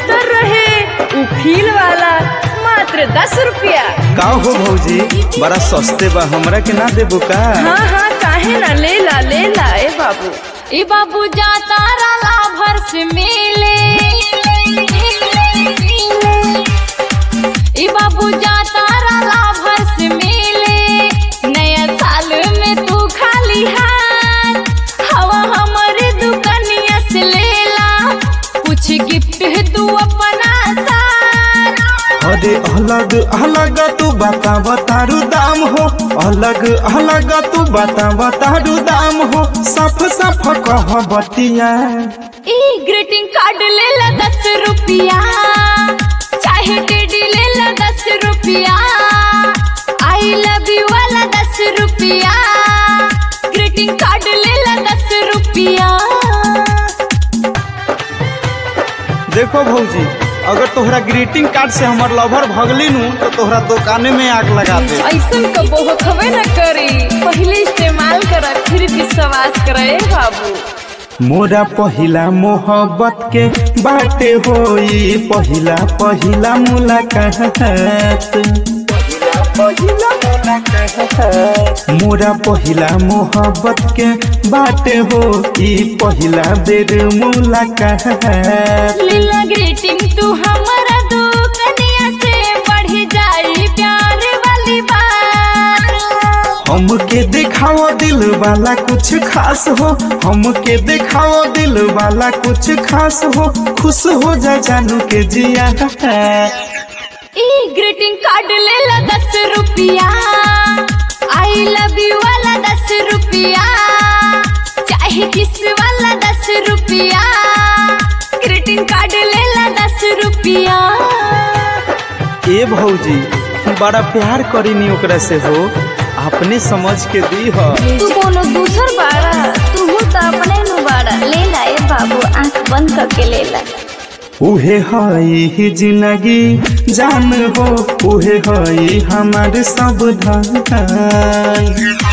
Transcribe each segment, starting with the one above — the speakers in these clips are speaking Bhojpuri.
कबूतर रहे उ फील वाला मात्र दस रुपया का हो भौजी बड़ा सस्ते बा हमरा के ना देबो का हाँ हाँ काहे ना ले ला ले ला ए बाबू ए बाबू जाता राला भर से मिले ए बाबू जाता राला भर से मिले नया साल में तू खाली हाथ हवा हमारे दुकनिया से लेला कुछ गिफ्ट तू अपना साथ अरे अलग अलग तू बता बतारू दाम हो अलग अलग तू बता बतारू दाम हो साफ साफ कह बतिया ए ग्रीटिंग कार्ड ले ला दस रुपया चाहे टेडी ले ला दस रुपया आई लव यू वाला दस रुपया ग्रीटिंग कार्ड ले ला दस रुपया देखो भौजी अगर तोहरा ग्रीटिंग कार्ड से हमर लवर भगली नु तो तोहरा दुकाने में आग लगा दे ऐसन कबो होखबे न करी पहले इस्तेमाल कर फिर विश्वास करे बाबू मोरा पहिला मोहब्बत के बाटे होई पहिला पहिला मुलाकात मोरा पहिला मोहब्बत के बाटे हो ई पहिला बेर मुलाकात लीला ग्रीटिंग तू हमारा दुकनिया से बढ़ जाई प्यार वाली बात हमके दिखाओ दिल वाला कुछ खास हो हमके दिखाओ दिल वाला कुछ खास हो खुश हो जा जानू के जिया ई ग्रीटिंग कार्ड ले ला दस रुपया आई लव यू वाला दस रुपया चाहे किस वाला दस रुपया ग्रीटिंग कार्ड ले ला दस रुपया ए भौजी बड़ा प्यार करीनी ओकरा से हो अपने समझ के दी हो तू कोनो दूसर बाड़ा तू तो अपने नु बाड़ा ले ला ए बाबू आंख बंद करके ले ला उहे हई ही जिंदगी जान हो उहे हई हमार सब धन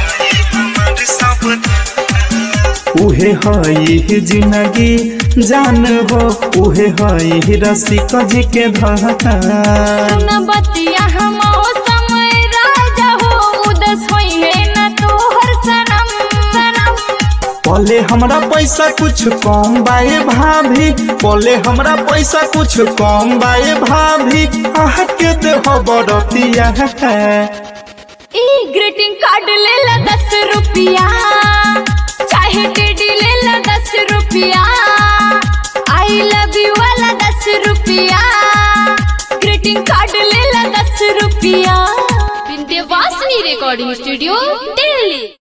उहे हई ही जिंदगी जान हो उहे हई ही रसिक जी के धन सुन बतिया हम समय राजा हो उदस होई है ना तोहर सनम सनम पले हमरा पैसा कुछ कम बाए भाभी पले हमरा पैसा कुछ कम बाए भाभी आह के देह बरतिया ई ग्रीटिंग कार्ड ले ला दस रुपया चाहे टेडी ले ला दस रुपया आई लव यू वाला दस रुपया ग्रीटिंग कार्ड ले ला दस रुपया विंध्यवासिनी रिकॉर्डिंग स्टूडियो दिल्ली